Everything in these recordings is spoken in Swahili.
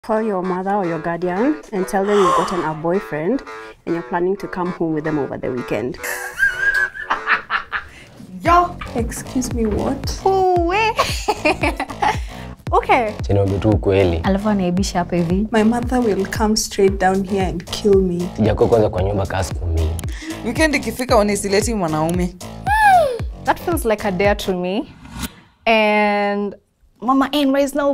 Call your mother or your guardian and tell them you've gotten a boyfriend and you're planning to come home with them over the weekend. Yo, Excuse me, what? uwe. okay. Chiniombe tu ukweli, Alafu anaibisha hapa hivi. My mother will come straight down here and kill me. sijakuwa kwanza kwa nyumba kaa siku mbili. Weekend ikifika unisileti mwanaume. That feels like a dare to me. And Mama N right now.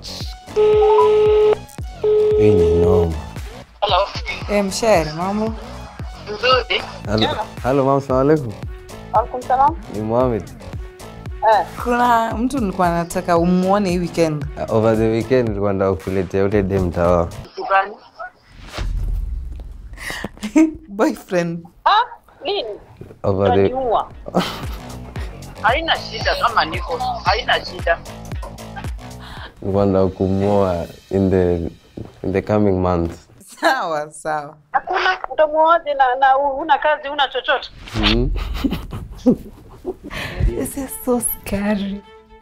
Hii ni noma. Eh, mshere, mambo? Nzuri. Halo, halo mama, salamu alaikum. Alaikum salam. Ni Mohamed. Kuna mtu nilikuwa nataka umuone hii weekend. Uh, Over the weekend nilikuwa nataka kukuletea ule dem tawa. Kitu gani? Boyfriend. Ah, nini? Over the Utaniua. Haina shida kama niko. Haina shida. nilikuwa nataka kumuoa in the in the coming months. Sawa, sawa. Hakuna utamuoaje na, na una kazi una chochote? Mm. This is so scary.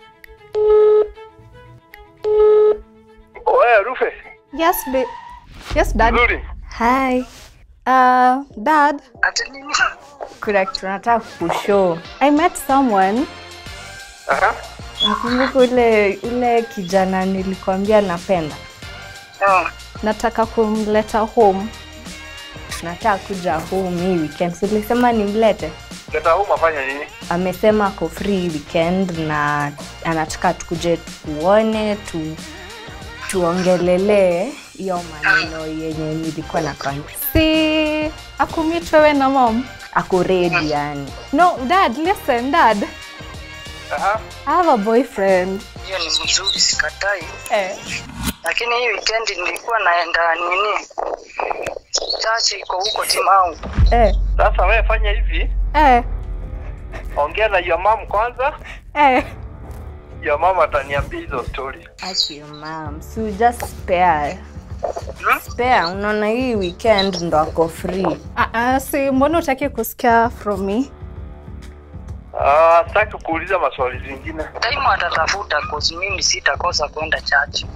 Oe, Rufe. Yes, babe. Yes, Dad. Nzuri. Hi. Uh, Dad. Ati nini? Kuna kitu nataka kushow. I met someone. Aha. Nakumbuka ule ule kijana nilikwambia napenda. Ah, Nataka kumleta home. Nataka kuja home hii weekend. So nilisema nimlete. Leta huu mafanya nini? Amesema ako free weekend na anataka tukuje tuone tu tuongelelee hiyo maneno yenye nilikuwa na si akumit wewe na mom ako ready yani no dad listen dad Aha. i have a boyfriend hiyo ni mzuri sikatai. eh. Lakini hii weekend nilikuwa naenda nini? Chachi iko huko Timau. Eh. Sasa wewe fanya hivi, Eh. ongea na your mom kwanza. Eh. Your mom ataniambia hizo story. Aki mam si just spare spare unaona hii weekend ndo ako free uh, uh, si mbona utaki kusikia from me Ah, sitaki kuuliza maswali zingine. Taimu atatafuta cause mimi sitakosa kwenda chachi.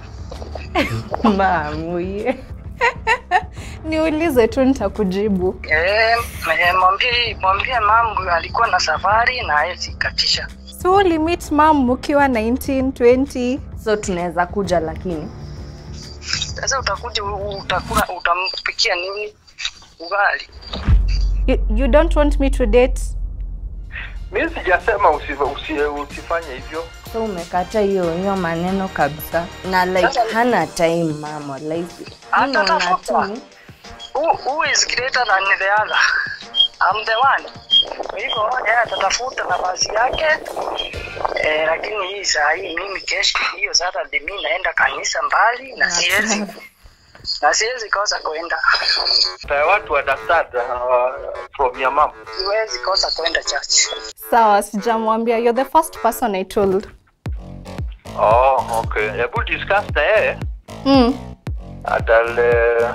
mamuye niulize tu nitakujibu Eh, eh, mwambie mwambie mamu alikuwa na safari na hawezi katisha. so ulimit mam ukiwa 19 20 so tunaweza kuja lakini Sasa utakuja u- utakula utampikia nini? Ugali. you, you don't want me to date Mimi sijasema usi, usi, usifanye hivyo. so umekata hiyo hiyo maneno kabisa na like Sasa- hana time mama like naona Atatafuta. tu Who, who is greater than the other? I'm the one. Kwa hivyo yeye atatafuta nafasi yake eh, lakini hii saa hii mimi kesho hiyo Saturday mimi naenda kanisa mbali na siwezi na siwezi kosa kwenda, I want to understand uh, from your mom. siwezi kosa kwenda church. sawa sijamwambia you're the first person i told Oh, okay. Hebu discuss na yeye. mm. And I'll, uh,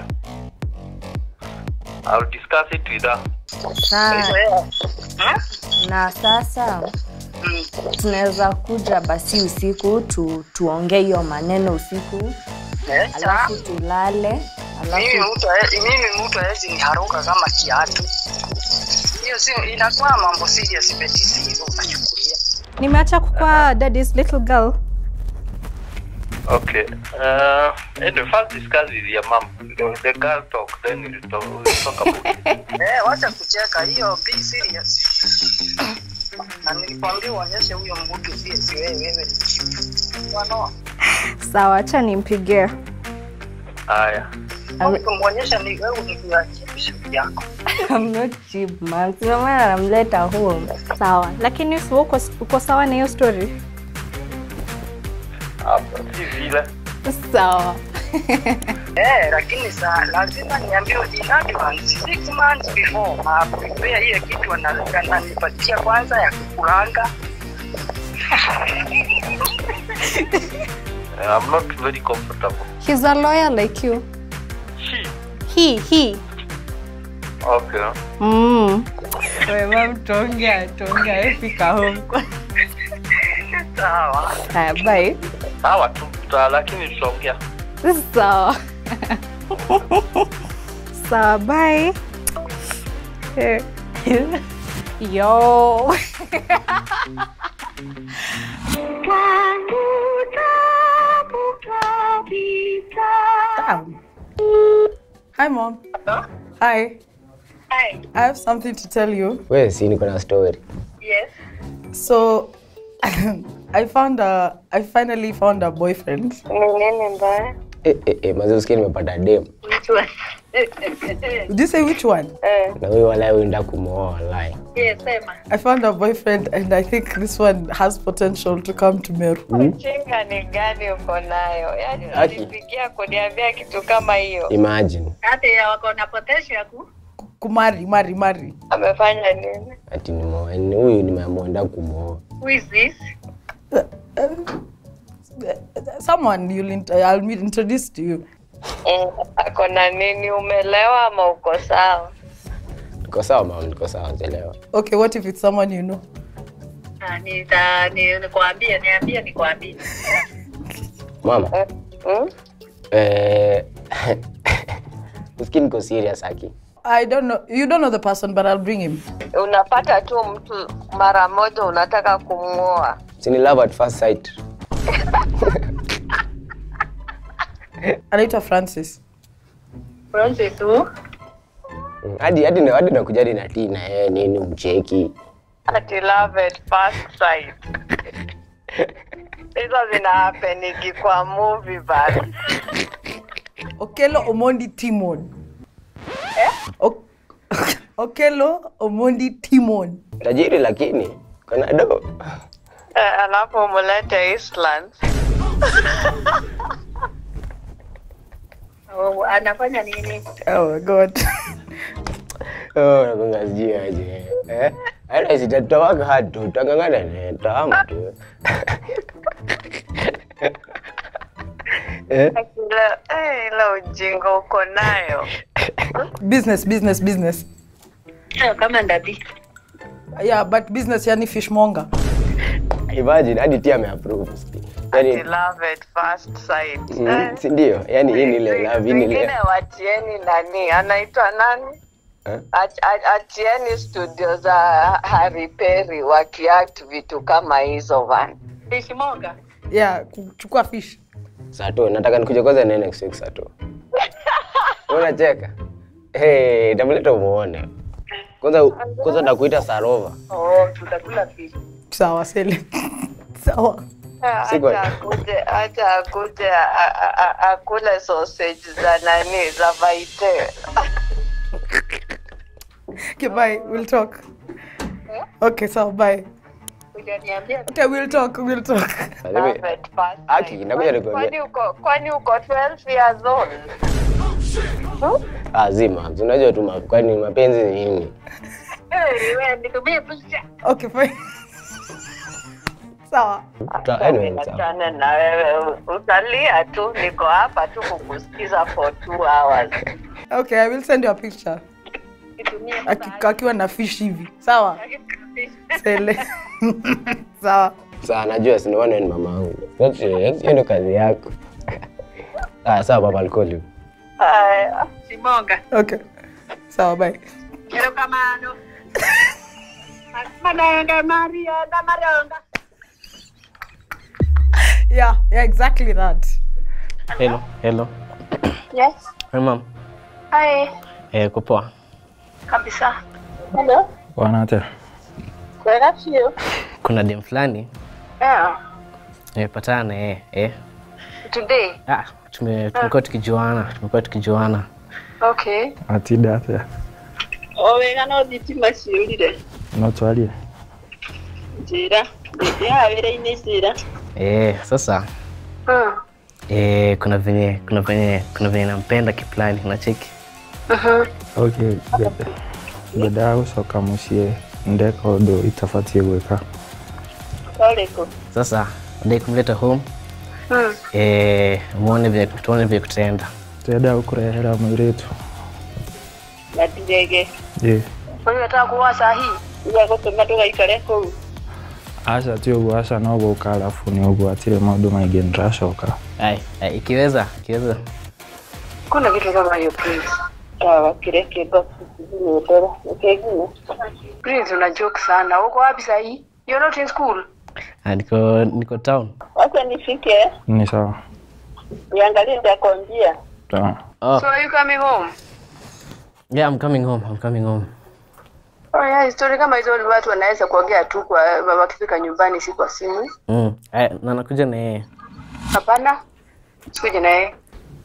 I'll discuss it with her. Sawa. Hivyo yeye hmm? na sasa Mm. tunaweza kuja basi usiku tu, tuongee hiyo maneno usiku Eh, sawa. alafu tulale mimi alafu mtu hae- mimi mtu hawezi niharuka kama kiatu. Hiyo si inakuwa mambo serious betisi hivyo unachukulia. nimeacha kukua daddy's little girl Okay. Uh, anyway, first discuss with your mom. The, the girl talk, then we'll talk, we'll talk about it. Eh, wacha kucheka hiyo, be serious. Na nilikwambia uonyeshe huyo mbutu pia si wewe wewe ni chifu. Wanoa. sawa acha nimpigie Haya. Kumwonyesha ni wewe ni kwa chifu yako. I'm not cheap man sio maana namleta home sawa lakini si uko, uko sawa na hiyo story Hapa si vile. sawa Eh, lakini sa lazima niambie in advance six months before na prepare hiyo kitu ana- ananipatia kwanza ya kukulanga. Uh, I'm not very comfortable. he's a lawyer like you She. he he Okay. mm. Wewe tuongea tuongea fika home Sawa. haya bye Sawa tu, tuta- lakini tutaongea. Sawa. Sawa, bye. Eh. Yo. Damn. Hi, mom. Hi. Hi. I have something to tell you. We si niko na story. Yes. So, I found a. I finally found a boyfriend. Ni nini mbaya? Eh, eh, eh, mazi usikie nimepata dem Which one? Did you say which one? Eh, na huyo walai uenda kumwoa walai. yes, sema. I found a boyfriend, and I think this one has potential to come to Meru. Chinga ni gani uko nayo? Yaani Aki. unanipigia kuniambia kitu kama hiyo. Imagine Hata ya wako na potential ya ku Kumari, mari, mari. Amefanya nini? ati nimwoa ni huyu nimeamua enda kumwoa. Who is this? Someone you'll int- I'll meet- introduce to you. Mm, Ako na nini? Umelewa ama uko sawa? Niko sawa mama, niko sawa chelewa. Okay, what if it's someone you know? Ah, nita ni nikwambie, niambie nikwambie. Mama, Mm? eh usikie niko serious aki. I don't know. You don't know the person, but I'll bring him. Unapata tu mtu mara moja unataka kumwoa. Si ni love at first sight. Anaitwa Francis. Francis who? Mm, Hadi hadi na hadi nakuja hadi na tea na yeye nini mcheki. Ati love at first sight. Hizo zina happenigi kwa movie bana. Okelo Omondi Timon. O- Okelo Omondi Timon. Tajiri lakini kana do. Eh, Alafu umlete Eastland. Oh, anafanya nini? Oh my god. Oh, nakonga sijui aje. Eh? Hata sitatawaka hatu, tutangangana ne, tama tu. Eh? Ile eh, ile ujinga uko nayo. business, business, business. Eh, Kama ndadi. Yeah, but business yani fishmonger. Imagine hadi tia ameapprove. Ati Yaani love at first sight. mm, Eh. si ndio? Yaani hii ni ile love, hii ni ile. Wengine watieni nani anaitwa nani Eh? Ach- ach- atieni studio za Harry Perry wakiact vitu kama hizo bana Fishmonger. Yeah, kuchukua fish. Sato, nataka nikuje kwanza na next week Sato. Unacheka? Hey, tamleta umuone. Kwanza kwanza nakuita Sarova. Oh, tutakula fish. Sawa, sele. Sawa. Siku- acha akuje acha akuje a- a- a- akule sausage za nani za vaite Okay, bye. We'll talk. Okay, sawa, bye. Hujaniambia Okay, we'll talk. We'll talk. Mimi- Love at first Aki, sight. nakuja Kwani- nikwambie. kwani uko kwani uko 12 years old Ah, zima. Unajua tu ma- kwani mapenzi ni nini? Eh, wewe nitumie picha. Okay, fine. Sawa. Ta- anyway, sawa. Achana na wewe utalia tu niko hapa tu kukusikiza for two hours Okay, I will send you a picture. Nitumie Aki- Akiwa na fish hivi. Sawa. Sele. Sawa. Sawa, najua si ndio ni mama yangu. Yote hiyo ndio kazi yako. Ah, sawa baba alcohol. Haya. Simonga. Okay. Sawa, bye. Erokamano. Mananga Maria na Maronga. Yeah, yeah, exactly that. Hello, hello. Yes. Hey, mom. Hi. Eh, uko poa? Kabisa. Hello. Wanate. Where are you? Kuna dem fulani Yeah. nimepatana na yeye. Eh. Today. Ah, tume tumekuwa tukijuana, tumekuwa tukijuana. Okay. Atidate. Owega no thitima ciũrire No twarie. njĩra ndĩthiaga wĩra-inĩ njĩra Eh, sasa eh, kuna venye kuna venye kuna venye nampenda kiplani unacheki. Okay, ngwenda ngwendaga gũcoka mũciĩ ndeka ũndũ itabatiĩ gwĩka ũrĩkũ Sasa ndai kumleta home. Eh, muone vile tuone vile kutaenda. twendaga gũkũrehera mũirĩtu na ndirege ĩ ũyũ wetagwo kuwa sahi iga gũtũma ndũgaikare kũu aca ti ũguo aca no gũka arabu nĩ ũguo atirĩ maũndũ maingĩ nĩndĩracoka Ai, ai, ikiweza ikiweza Kuna kitu kama hiyo Prince. Sawa, kile kiba nimeelewa. Kingine. Prince una joke sana. Uko wapi sasa hii? You're not in school. Ah, niko niko town Wacha nifike. ni sawa Niangalie nitakwambia. sawa oh So are you coming home? yeah i'm coming home i'm coming home Oh yeah, story kama hizo watu wanaweza kuongea tu kwa wakifika nyumbani si kwa simu. mm. Ai, na nakuja na yeye Hapana. Sikuje na yeye.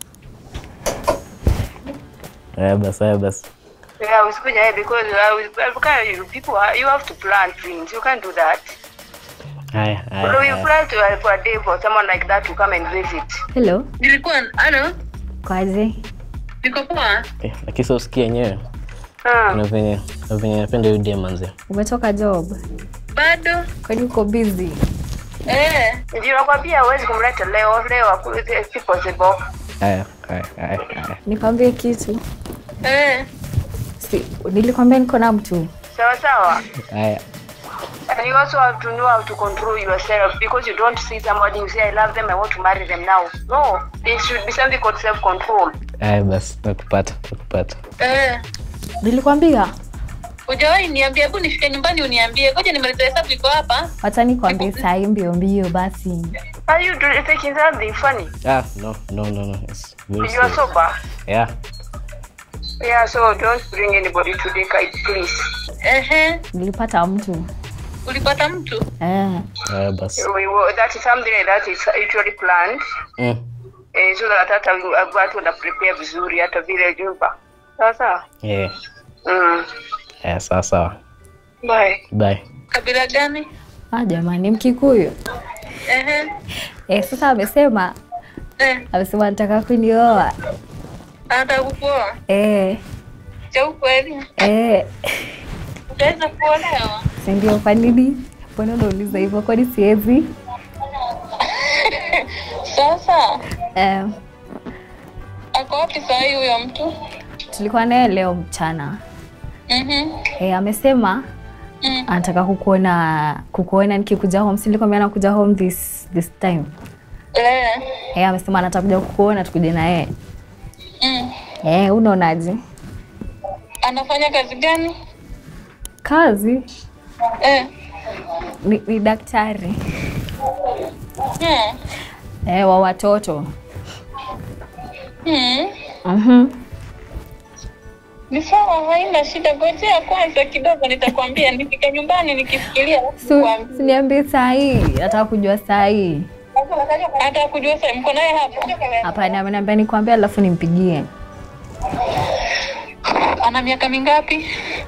Aya basi aya basi Yeah, usikuje na yeye because uh, because you people are, you have to plan things. You can't do that. haya Although you haya plan to uh, for a day for someone like that to come and visit. Hello, Nilikuwa ano? kwaje? Niko poa. Eh, lakini sasa usikie yenyewe Ah, na venye na venye napenda hiyo dem manze Umetoka job? bado. Kwani uko busy? Eh, ndio nakwambia huwezi kumleta leo leo aku- si possible. haya haya haya haya Nikwambie kitu. Eh, Si, nilikwambia niko na mtu. sawa sawa. haya And you also have to know how to control yourself because you don't see somebody you say I love them I want to marry them now. No, there should be something called self control. haya basi nakupata nakupata Eh, Nilikwambia Hujawahi niambia, hebu nifike nyumbani uniambie. Ngoja nimalize hesabu iko hapa. wacha nikwambie saa hii mbio mbio basi. are you doing taking something funny? ah no no no no it's very You are serious. sober. yeah Yeah, so don't bring anybody to the kite, please. Ehe, Nilipata mtu. ulipata mtu? Eh. haya basi We, will- that is something like that is usually planned. mm. Eh, so that hata watu wana prepare vizuri hata vile jumba. Sawa sawa. yeah Mm. yeah sawa sawa Bye. bye Kabila gani? Ah, jamani Mkikuyu. Ehe, Eh, sasa amesema eh, amesema anataka kunioa. anataka kukuoa. Eh, Cha ukweli, eh. utaweza kuolewa? Si ndio kwa nini? Mbona unauliza hivyo? Kwani siwezi? Sasa Eh, ako wapi saa hii huyo mtu? tulikuwa naye leo mchana. Mhm, Eh, amesema mm. anataka kukuona kukuona nikikuja home. Si nilikwambia nakuja home this this time. Eh, Eh, amesema anataka kuja kukuona tukuje na yeye. mm. Eh, unaonaje? Anafanya kazi gani? Kazi Eh, ni, ni daktari hmm. eh, wa watoto. Hmm. Mhm. Ni sawa, haina shida. Ngojea kwanza kidogo, nitakwambia nikifika nyumbani nikifikiria. alafu Si nikwambie. si niambie saa hii, nataka kujua saa hii. Hata kujua sasa mko naye hapo? Hapana, ameniambia nikwambie, alafu nimpigie. Ana miaka mingapi?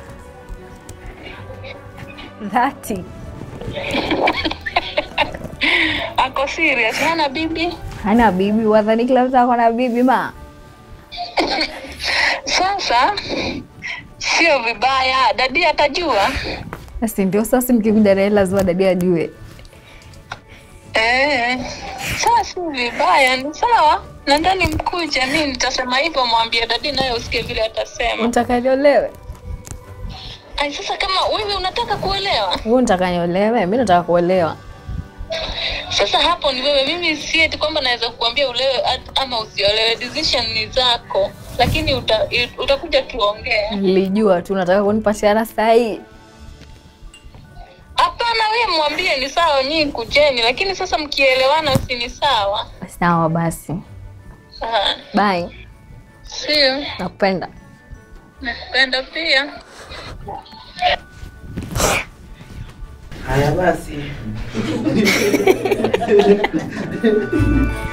Dhati Ako serious? Hana bibi? hana bibi, wadhani kila mtu ako na bibi ma? Sasa sio vibaya, dadi atajua. Si ndio? Sasa mkikuja naye lazima dadi ajue. Eh, sasa si vibaya, ni sawa. Nadhani mkuja, mi nitasema hivyo, mwambie dadi naye usikie vile atasema. Unataka niolewe? Ai, sasa kama wewe unataka kuelewa, Wewe unataka niolewe? Mimi nataka kuolewa. sasa hapo ni wewe. Mimi si eti kwamba naweza kukuambia ulewe at- ama usiolewe, decision ni zako, lakini uta, utakuja tuongee. Nilijua tu nataka kunipatiana saa hii. Hapana, wewe mwambie ni sawa, nyinyi kujeni, lakini sasa mkielewana, si ni sawa? Sawa basi, Ah, bye. Sio, Nakupenda. nakupenda pia. Haya basi.